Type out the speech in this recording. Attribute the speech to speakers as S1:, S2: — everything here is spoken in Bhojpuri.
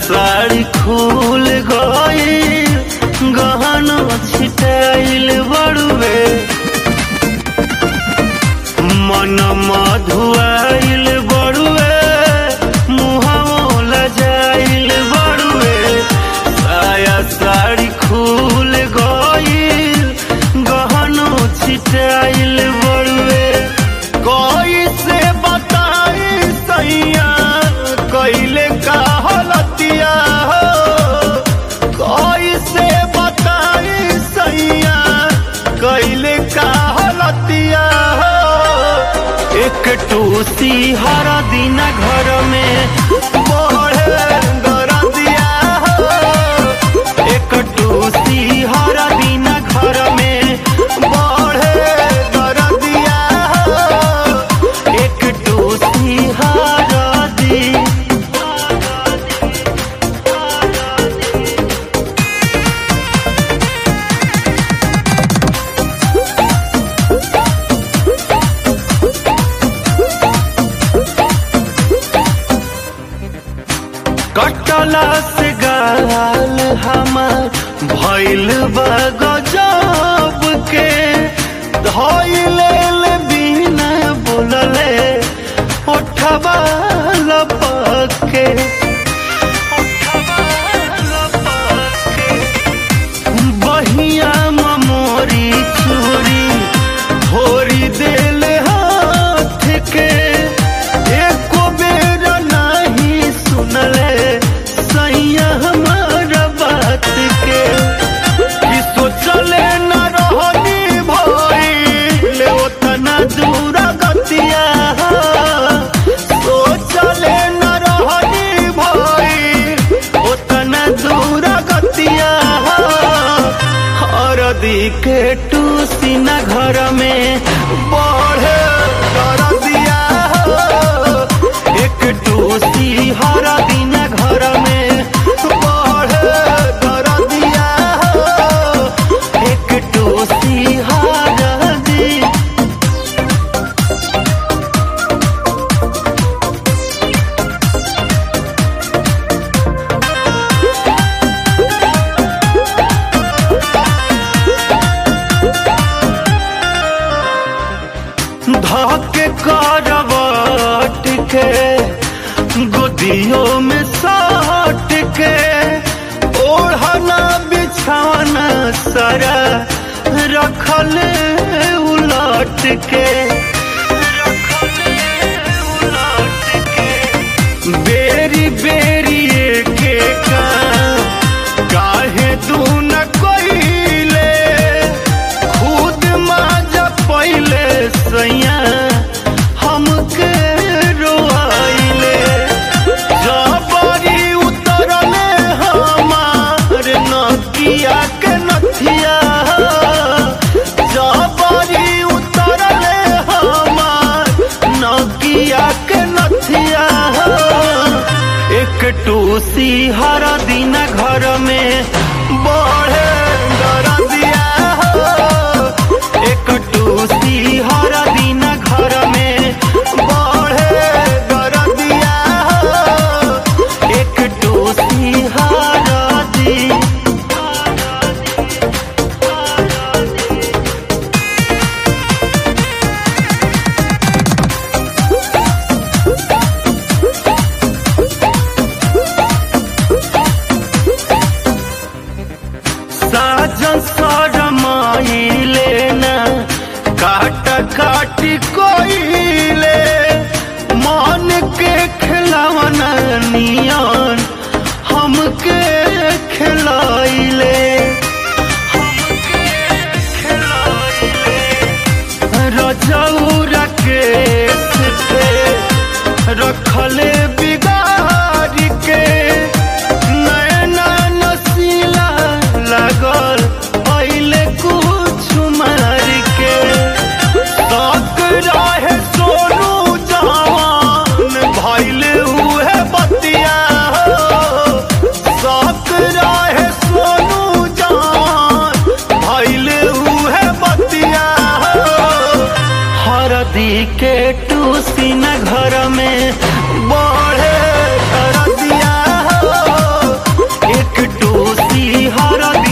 S1: साड़ी खुल गई गहना छिटाइल बड़ुए मन मधुआइल बड़ुए मुहावो लजाइल बड़ुए साया साड़ी खुल गई गहना छिटाइल बड़ुए कोई से बताई सैया कैले का हलतिया हो कोई से बताई सैया कैले का हलतिया हो एक टूसी हर दिन घर में बढ़े गरदिया हो एक टूसी हर दिन घर में बढ़े गरदिया हो एक टूसी हर दिन कटला से गाल हमार भइल बा गजब के धइले ले बिना बोलले ओठबा लपक के बहिया मोरी चूरी भोरी देल हाथ के एको बेर नहीं सुनले सैया हमार बात के कि सोचले न रहनी भइल ओतना दूर गतिया सोचले न रहनी भइल ओतना दूर गतिया हरदी के टूसी न घर में बढ़े दिया एक टूसी हर दिन घर में बढ़े दिया एक टूसी हर दिन धके करवट के गोदियों में साट के ओढ़ना बिछाना सारा रखल उलट के बेरी बेरी के का काहे तू न कोइले खुद माजा पहिले सैया हमके रोआइले जबरी उतरले हमार नकिया के नथिया जबरी उतरले हमार नकिया के नथिया एक टूसी हर दिन घर में बढ़े दिया एक टूसी हर दिन घर में बढ़े दिया एक टूसी हर दिन साजन सरमाइले ना काट काट कोइले मन के खिलवना नियन हमके खिलाइले रजौरा के पे रखले बिगाड़ के नैना नसीला लागल पहले कुछ मार के तक रहे सोनू जवान भइल उहे बतिया हो तक रहे सोनू जवान भइल उहे बतिया हो हरदी के टूसी न घर में बढ़े कर दिया हो टूसी हर